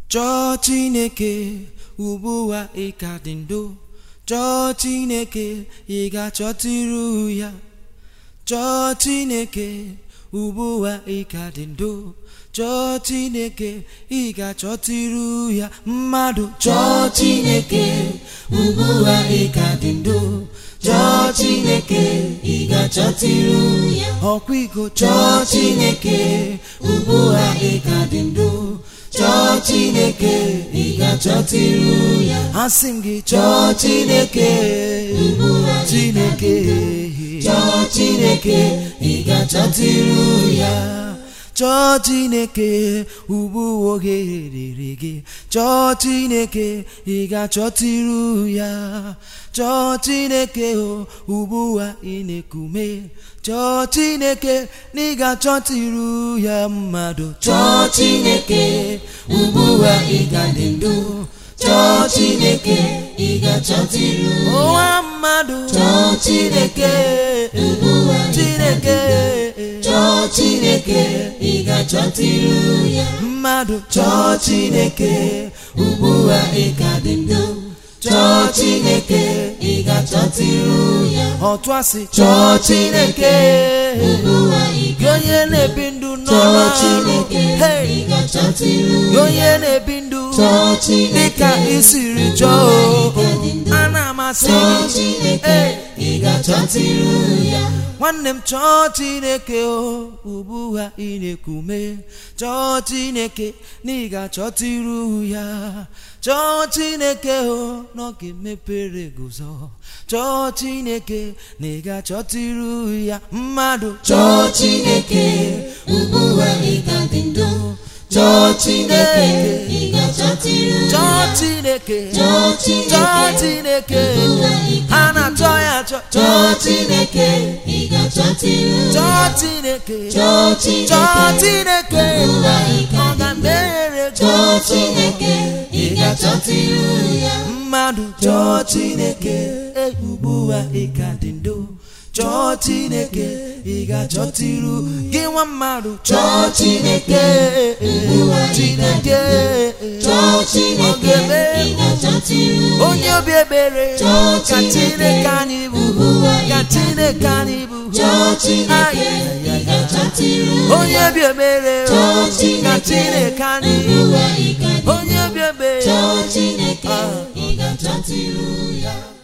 chọọ chineke ugbu a ị ka dị ndụ chọọ chineke ị ga-achọtụrụ ya chọọ chineke ugbu a ị ka dị ndụ chọọ chineke ị ga-achọtụrụ ya mmadụ chọọ chineke ugbu a ị ka dị ndụ chọọ chineke ị ga-achọtụrụ ya ọkwa iko chọọ chineke ugbu a ị ka dị ndụ chọọ chineke ị ga-achọtụrụ ya asị m gị chọọ chineke ugbu a chineke chọọ chineke ị ga-achọtụrụ ya chọọ chineke ugbu oge rere gị chọọ chineke ị ga-achọtụrụ ya chọọ chineke o ugbu a ị na-ekume chọọ chineke na ị ga-achọtụrụ ya mmadụ chọọ chineke ugbu a ị ga-adị ndụ chọọ chineke ị ga-achọtụrụ ụwa mmadụ chọọ chineke ugbu a chineke chọọ chineke ị ga-achọtụrụ ya mmadụ chọọ chineke ugbu a ị ga-adị ndụ chọọ chineke ị ga-achọtụrụ ya ọtụ asị chọọ chineke gị onye na-ebi ndụ n'ọrụ chineke gị onye na-ebi ndụ dịka isiri chọọ a na-amasị nwanne m chọọ chineke o ugbu a ị na-ekume chọọ chineke na ị ga-achọtụrụ ya chọọ chineke o n'oge mepere guzo chọọ chineke na ị ga-achọtụrụ ya mmadụ chọọ chineke ugbu a ị ga-adị ndụ chọọ chineke ị ga-achọtụrụ chọọ chineke chọọ chineke ha na-achọ ya achọ chọọ chineke ị ga-achọtụrụ chọọ chineke chọọ chineke ọ ga-emere chọọ chineke ị ga-achọtụrụ ya mmadụ chọọ chineke ugbu a ị ga dị ndụ chọọ chineke ị ga-achọtụrụ gị nwa mmadụ chọọ chineke chineke Chọọ Chineke, ị ga-achọtụrụ onye obi ebere Chọọ ka Chineke, chineke anyị bụ ugbu a ị ka ga- chineke anyị bụ Chọọ Chineke, Ai, ai, ị ai, ai. ga-achọtụrụ onye obi ebere Chọọ ka Chineke, chineke anyị ugbu a ị ga-adị onye obi ebere Chọọ Chineke, Ah. ị ga-achọtụrụ ya